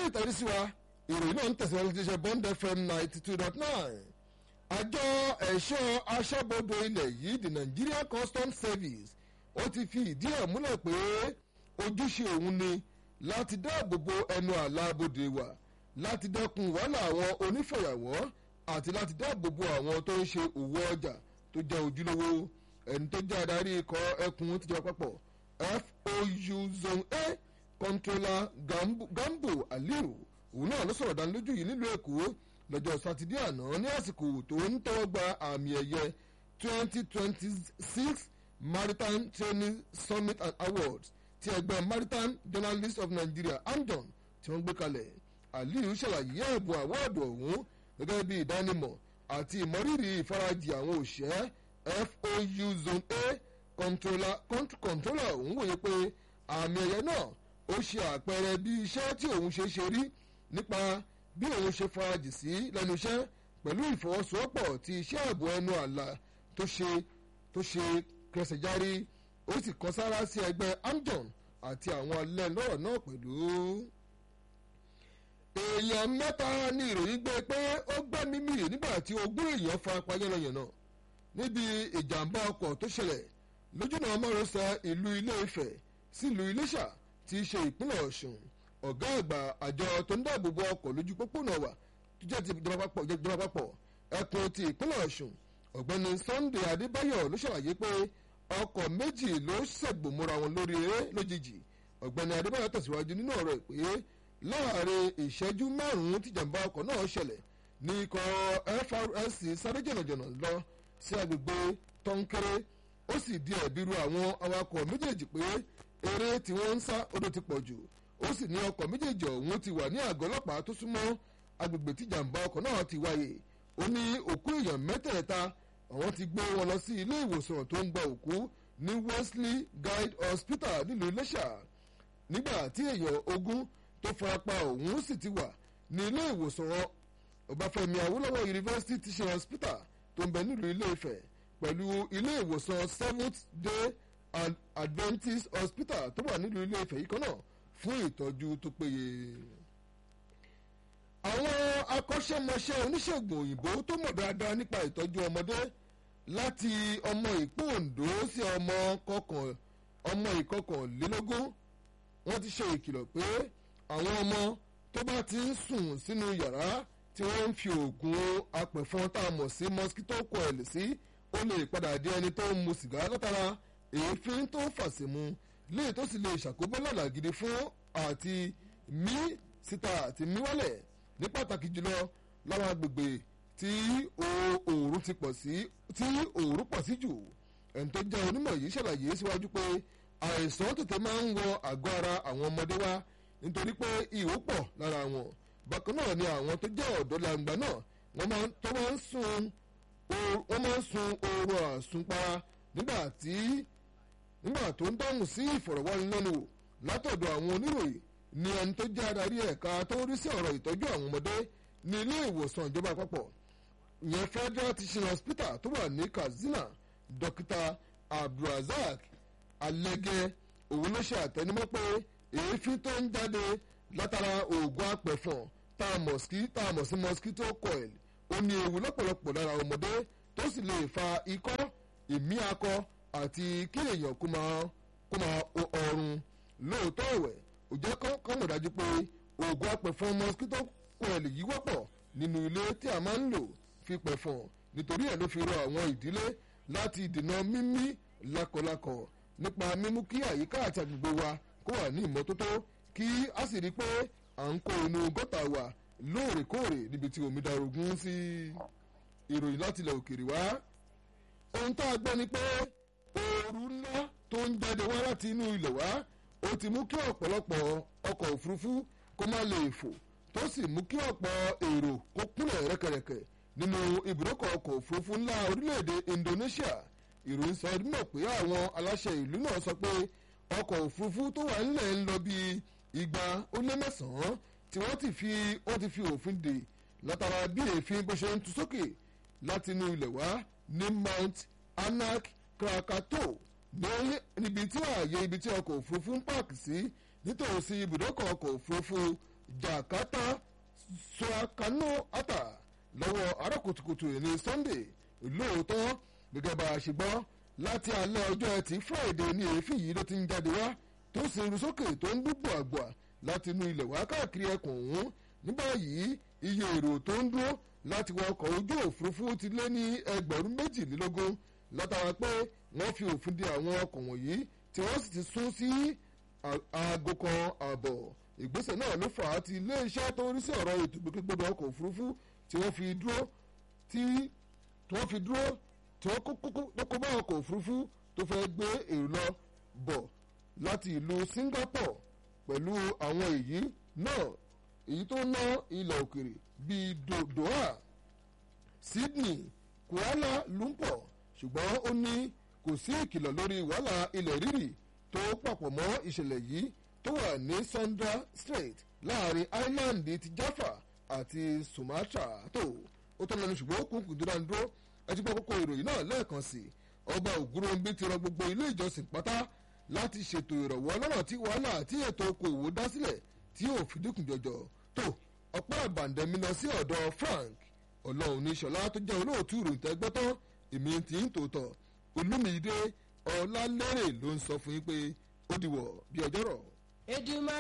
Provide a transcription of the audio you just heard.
ẹkú ìtàrí sí wa ìròyìn náà ń tẹ̀síwájú ti ṣe bond fm ninety two dot nine àjọ ẹ̀ṣọ́ aṣọ́bodè ilẹ̀ yìí the Nigerian Customs Service ó ti fi ìdí ẹ̀ múlẹ̀ pé ojúṣe òun ni láti dáàbò bo ẹnu àlà bodè wa láti dẹ́kun wàhálà àwọn onífọ̀yàwọ́ àti láti dáàbò bo àwọn tó ń ṣe òwò ọjà tó jẹ́ ojúlówó ẹni tó jẹ́ adarí ikọ̀ ẹkùn tìjọba àpapọ̀ FOU zone A controller Gambo, Gambo Aliu òun náà ló sọ̀rọ̀ dánilójú yìí nílùú Èkó lọ́jọ́ sátidé àná ní àsìkò tó ń tẹ́wọ́ gba àmì ẹ̀yẹ 2026 Maritime Training Summit and Awards ti ẹgbẹ́ Maritime Journalists of Nigeria AMJON tí wọ́n gbé kalẹ̀ Aliu ṣàlàyé ẹ̀bùn àwọ́ọ̀dù ọ̀hún gẹ́gẹ́ bí ìdánimọ̀ àti ìmọ̀rírì ìfarajì àwọn òṣìṣẹ́ FOU Zone A controller controller òun wòye pé àmì ẹ̀yẹ náà ó ṣe àpẹẹrẹ bí iṣẹ́ tí òun ṣe ṣe rí nípa bí òun ṣe farajì sí lẹ́nu iṣẹ́ pẹ̀lú ìfọwọ́sowọ́pọ̀ ti iṣẹ́ ààbò ẹnu àlà tó ṣe tó ṣe kẹsẹ̀járí ó sì kọ sára sí ẹgbẹ́ AMJON àti àwọn alẹ́ lọ́rọ̀ náà pẹ̀lú. èèyàn mẹ́ta ní ìròyìn gbé pé ó gbẹ́mí mì nígbà tí ogún èèyàn farapa yánnayànna níbi ìjàmbá ọkọ̀ tó ṣẹlẹ̀ lójúnà márosẹ̀ ìlú Ilé-Ifẹ̀ sílùú Iléṣà tí í ṣe ìpínlẹ̀ Ọ̀ṣun ọ̀gá àgbà àjọ tó ń dáàbò bo ọkọ̀ lójú pópónà wa tó jẹ́ ti ìjọba àpapọ̀ ẹkùn ti ìpínlẹ̀ Ọ̀ṣun ọ̀gbẹ́ni Sunday Adébáyọ̀ ló ṣàlàyé pé ọkọ̀ méjì ló ṣègbòmọ́ra wọn lórí eré lójijì ọ̀gbẹ́ni Adébáyọ̀ tẹ̀síwájú nínú ọ̀rọ̀ ẹ̀ pé láàrin ìṣẹ́jú márùn-ún tìjàmbá ọkọ̀ náà ṣẹlẹ̀ ní ikọ̀ FRSC sáré jọ̀nàjọ̀nà lọ sí agbègbè tọ́ńkẹ́rẹ́ ó sì di ẹ̀bi ru àwọn awakọ̀ méjèèjì pé eré tí wọ́n ń sá odò ti pọ̀ jù ó sì ní ọkọ̀ méjèèjì ọ̀hún ti wà ní àgọ́ ọlọ́pàá tó súnmọ́ agbègbè tí jàǹbá ọkọ̀ náà ti wáyé ó ní òkú èèyàn mẹ́tẹ̀ẹ̀ta àwọn ti gbé wọn lọ sí ilé ìwòsàn tó ń gba òkú ní Wesley Guide Hospital nílùú Iléṣà nígbà tí èèyàn ogún tó farapa ọ̀hún sì ti wà ní ilé ìwòsàn Ọbáfẹ́mi Awólọ́wọ̀ University Teaching Hospital tó ń bẹ nílùú Ilé-Ifẹ̀ pẹ̀lú ilé ìwòsàn Seventh Day Adventist Hospital tó wà nílùú Ilé-Ifẹ̀ yìí kan náà fún ìtọ́jú tó péye. àwọn akọ́ṣẹ́mọṣẹ́ oníṣègùn òyìnbó tó mọ̀ dáadáa nípa ìtọ́jú ọmọdé láti ọmọ ìpín Oǹdó sí ọmọ kọkàn ọmọ ìkọkànlélógún wọ́n ti ṣe ìkìlọ̀ pé àwọn ọmọ tó bá ti ń sùn sínú yàrá tí wọ́n ń fi oògùn apẹ̀fọn tá a mọ̀ sí mosquito coil sí ó lè padà di ẹni tó ń mu sìgá látara èéfín tó ń fàṣẹmu léyìí tó sì lè ṣàkóbá lọ́la gidi fún àti mí síta àti mí wálẹ̀ ní pàtàkì jùlọ láwọn agbègbè tí òòrùn ti pọ̀ sí tí òòrùn pọ̀ sí jù ẹni tó jẹ́ onímọ̀ yìí ṣàlàyé síwájú pé àìsàn tètè máa ń wọ àgọ́ ara àwọn ọmọdé wá nítorí pé ìhó pọ̀ lára wọn bákan náà ni àwọn tó jẹ́ ọ̀dọ́ làǹgbà náà wọ́n máa tó máa ń sun wọ́n máa ń sun oorun àsunpara nígbà tí nígbà tó ń dáhùn sí ìfọ̀rọ̀wánilẹ́nuwò látọ̀dọ̀ àwọn oníròyìn ni ẹni tó jẹ́ adarí ẹ̀ka tó ń rí sí ọ̀rọ̀ ìtọ́jú àwọn ọmọdé ní ilé ìwòsàn ìjọba àpapọ̀ ìyẹn Federal Teaching Hospital tó wà ní Katsina dókítà Abdulrasaq Alege òun ló ṣe àtẹnumọ́ pé èéfín tó ń jáde látara oògùn apẹ̀fọn tá a mọ̀ sí tá a mọ̀ sí mosquito coil ó ní ewu lọ́pọ̀lọpọ̀ lára ọmọdé tó sì lè fa ikọ́ ìmí akọ àti kí èèyàn kó máa kó máa ọrùn lóòótọ́ ẹ̀wẹ̀ ó jẹ́ kọ́ mọ̀ dájú pé oògùn apẹ̀fọn mosquito coil yìí wọ́pọ̀ nínú ilé tí a máa ń lò fi pẹ̀fọn nítorí ẹ̀ ló fi rọ àwọn ìdílé láti dènà mímí lákọlákọ nípa mímú kí àyíká àti agbègbè wa kó wà ní ìmọ́tótó kí a sì rí i pé à ń kó inú gọ́tà wa lóòrèkóòrè níbi tí omi darogún sí ìròyìn láti ilẹ̀ òkèèrè wá ohun tá a gbọ́ ni pé ooru ńlá tó ń jáde wá láti inú ilẹ̀ wá ó ti mú kí ọ̀pọ̀lọpọ̀ ọkọ̀ òfurufú kó má lè fò tó sì mú kí ọ̀pọ̀ èrò kó kúnlẹ̀ rẹ́kẹrẹ́kẹ́ nínú ibùdókọ̀ ọkọ̀ òfurufú ńlá orílẹ̀-èdè Indonesia ìròyìn sọ ọdún mọ̀ pé àwọn aláṣẹ ìlú náà sọ pé ọkọ̀ òfurufú tó wà nílẹ̀ ń lọ bí igba ó lé mẹ́sàn-án tí wọ́n ti fi wọ́n ti fi òfin dè látara bí èéfín bó ṣe ń tu sókè láti inú ilẹ̀ wá ní Mount Anak Krakatoa níbi tí ààyè ibi tí ọkọ̀ òfurufú ń pààkì sí nítòsí ibùdókọ̀ ọkọ̀ òfurufú jakarta suakano ata lọ́wọ́ àárọ̀ kùtùkùtù ní sunday lóòótọ́ gẹ́gẹ́ bá a ṣe gbọ́ láti alẹ́ ọjọ́ ẹtì friday ní èéfín yìí ló ti ń jáde wá tó sì ń ru sókè tó ń dúpọ̀ àgbà láti inú ilẹ̀ wá káàkiri ẹkùn ọ̀hún ní báyìí iye èrò tó ń dúró láti wọ ọkọ̀ ojú òfurufú ti lé ní ẹgbẹ̀rún méjìlélógún látara pé wọ́n fi òfin de àwọn ọkọ̀ wọ̀nyí tí wọ́n sì ti sún sí aago kan ààbọ̀ ìgbésẹ̀ náà ló fà á ti iléeṣẹ́ tó ń rí sí ọ̀rọ̀ ètò ìgbòkègbodò ọkọ̀ òfurufú tí wọ́n fi dúró tí wọ́n fi dúró tí wọ́n kókó bá ọkọ̀ òfurufú tó fẹ́ gbé èrò lọ bọ̀ láti ìlú Singapore pẹ̀lú àwọn èyí náà èyí tó ná ilẹ̀ òkèrè bíi Doha Sydney Kuala Lumpur ṣùgbọ́n ó ní kò sí ìkìlọ̀ lórí wàhálà ilẹ̀ rírì tó papọ̀ mọ́ ìṣẹ̀lẹ̀ yìí tó wà ní Sunda Strait láàrin island ti Jaffa àti Sumatra tó ó tọ́ lẹ́nu ṣùgbọ́n ó kún kùdúrà ń dúró ẹ ti gbọ́ kókó ìròyìn náà lẹ́ẹ̀kan sí ọba Ògúnròǹbí ti rọ gbogbo ilé ìjọsìn pátá láti ṣètò ìrọ̀wọ́ lọ́nà tí wàhálà àti ètò okòòwò dá sílẹ̀ tí yóò fi dínkù jọjọ tó ọ̀pọ̀ àbàǹdẹ̀mí lọ sí ọ̀dọ̀ Frank ọlọ́run ní ṣọlá tó jẹ́ olóòtú ìròyìn tẹ́gbọ́ tán èmi ti ń tòótọ́ olúmídé ọlálẹ́rẹ̀ ló ń sọ fún yín pé ó dìwọ̀ bí ọjọ́rọ̀. Èdùmàrè